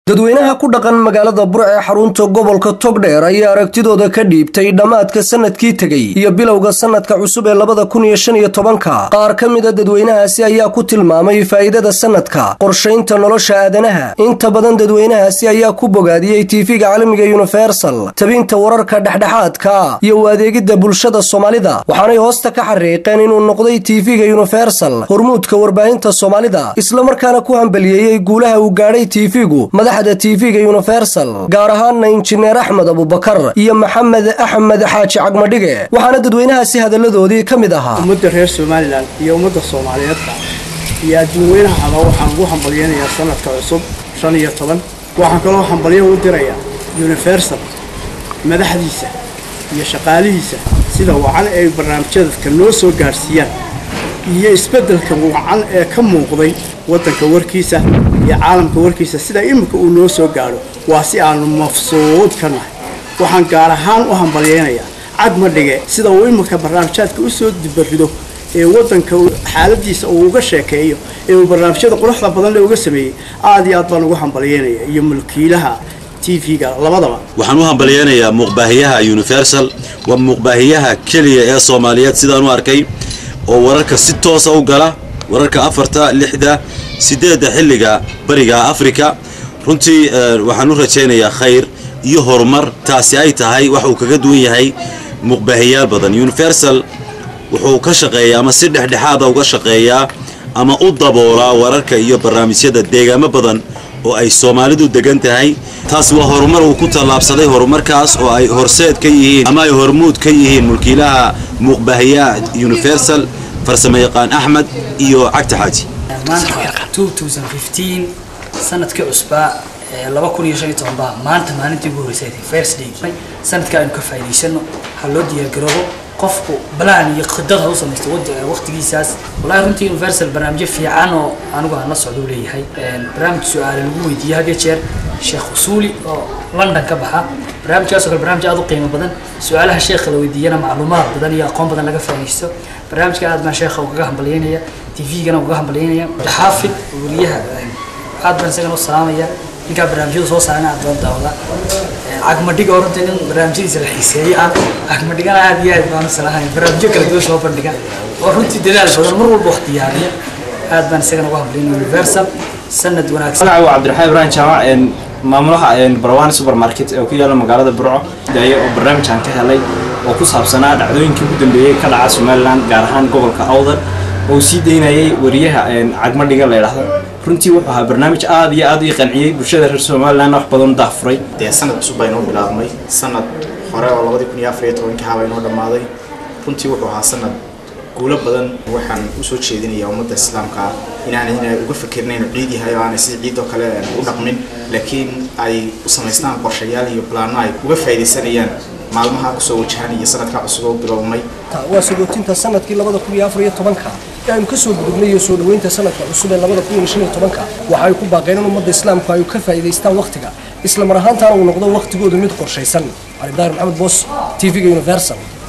dadweynaha ku dhaqan magaalada burc ee xarunta gobolka togdheer ayaa aragtidooda ka dhiibtay dhammaadka sanadkii tegey iyo bilowga sanadka cusub ee labada kun iyo shan iyo tobanka qaar ka mida dadweynahaasi ayaa ku tilmaamay faa'iidada sanadka qorshaynta nolosha aadanaha inta badan dadweynahaasi ayaa ku bogaadiyey tiifiga caalamiga universal tabinta wararka dhexdhexaadka iyo u adeegidda bulshada soomaalida waxaanay hoosta ka xariiqeen inuu noqday tiifiga universal hormuudka warbaahinta soomaalida islamarkaana ku hambaliyeeyey guulaha uu gaadhay tiifigu madaxda tv-ga universal gaar ahaana injineer axmed abubakar iyo maxamed axmed xaaji cagmadhige waxaana dadweynahaasi hadalladoodii ka mid ahaa ummadda reer somalilan iyo ummadda soomaaliyeedba iyo adduunweynahaba waxaan ugu hambalyaynayaa sanadka cusub shan iyo toban waxaan kaloo hambalyo u dirayaa universal madaxdiisa iyo shaqaalihiisa sida wacan ay barnaamijyadadka noo soo gaadhsiiyaan iyo isbeddelka wacan ee ka muuqday waddanka warkiisa iyo caalamka warkiisa sida iminka uu noo soo gaadho waa si aanu mafsuud ka nahay waxaan gaar ahaan u hambalyaynayaa cagmadhige sida uu iminka barnaamijyaadka u soo dibarido ee waddanka xaaladiisa uu uga sheekeeyo ee uu barnaamijyada quruxda badan le uga sameeyey aad iyo aad baan ugu hambalyaynaya iyo mulkiilaha tv-ga labadaba waxaan u hambalyaynayaa muuqbaahiyaha universal waa muuqbaahiyaha keliya ee soomaaliyeed sidaan u arkay oo wararka si toosa u gala wararka afarta lixda sideedda xilliga bariga afrika runtii waxaan u rajaynayaa khayr iyo horumar taasi ay tahay wax uu kaga duwan yahay muuqbaahiyaal badan universal wuxuu ka shaqeeyaa ama si dhexdhexaada uga shaqeeyaa ama u daboolaa wararka iyo barnaamijyada deegaamo badan oo ay soomaalidu degan tahay taasi waa horumar uu ku tallaabsaday horumarkaas oo ay horseed ka yihiin ama ay hormuud ka yihiin mulkiilaha muuqbaahiyaha universal farsamo yaqaan axmed iyo cagta xaaji sanadkii cusbaa laba kun iyo shan iyo toban baa maanta maalintii ugu horreysay first day sanadka aynu ka faa'iidaysano ha loo diyaargaroobo qofku balaan iyo khidad ha u samaysto waqtigiisaas wallahi runtii universal barnaamijyo fiican oo anigu aan la socdo u leeyahay barnaamij su-aale lagu weydiiyo had iyo jeer sheekh usuuli oo london ka baxa barnaamijkaas oo kale barnaamij aad u qiimo badan su-aalaha sheekha la weydiiyana macluumaad badan iyo aqoon badan laga faa'iidaysto barnaamijka aad baan sheekha ugaga hambalyaynaya tv-gana ugaga hambalyaynaya xaafid wariyaha aad baan isagana u salaamaya ninkaa barnaamijyada soo saarana aad baan daawada cagmadhiga oo runtii nin barnaamijyadiisa la xiiseeyey ah cagmadhigana aad iyo aad baan u salaamaya barnaamijyo kala duwan soo bandhiga oo runtii dadaal badan mar walba wax diyaariya aad baan isagana uga hambalyayna universal sanad wanaagsan magaca waa cabdiraxmaan ibrahim jaamac maamulaha barwani supermarket ee ku yaala magaalada burco daaye oo barnaamijkan ka helay oo ku saabsanaa dhacdooyinkii ugu dambeeyey ka dhaca somaliland gaar ahaan gobolka awdal oo sii daynayay wariyaha cagmadhiga la yidhaahdo runtii wuxuu ahaa barnaamij aad iyo aad ii qanciyey bulshada reer somaliland wax badan daafuray dee sanad cusub baa inoo bilaabmay sanad hore oo labadii kun iyo afar iyo tobankii habaa inoo dhammaaday runtii wuxuu ahaa sanad guulo badan waxaan usoo jeedinayaa ummadda islaamka inaanay inay uga fikirnayn ciid yahay oo aanay sida ciidoo kale u dhaqmin laakiin ay u samaystaan qorshayaal iyo balaano ay uga faa'iidaysanayaan maalmaha kusoo wajahan iyo sanadka cusub oo biloobmay waa sagootinta sanadkii labada kun iyo afar iyo tobanka ee aynu ka soo gudubnay iyo soo dhoweynta sanadka cusub ee labada kun iyo shan iyo tobanka waxa ay ku baaqeen in ummadda islaamku ay ka faa'iidaystaan wakhtiga isla mar ahaantaana uu noqdo wakhtigoodu mid qorshaysan cali daahir maxamed boos tv-ga universal